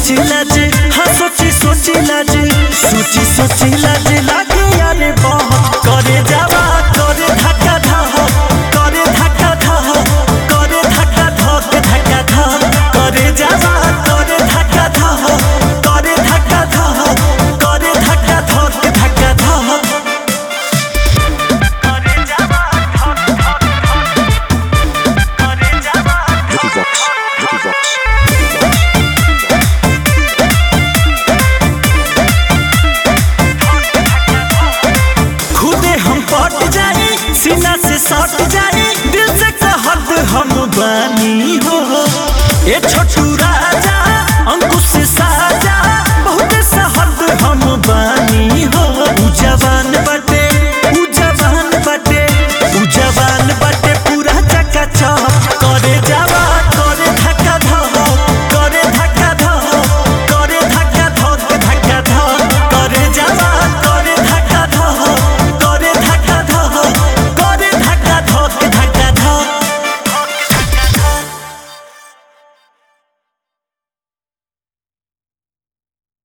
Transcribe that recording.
सोची लाज हाँ सोची सोची लाज सोची सोची लाज लागे यारे बहुत करे जावा करे धक्का धह करे धक्का धह करे धक्का धक धक्का धह करे जावा करे धक्का धह करे धक्का धह करे धक्का धक धक्का धह करे जावा करे जावा Vicky Vox, Vicky Vox, Vicky Vox. खुदे हम पट जाए सीना से सट जाए दिल से कहत हम बानी हो ए छोटू राजा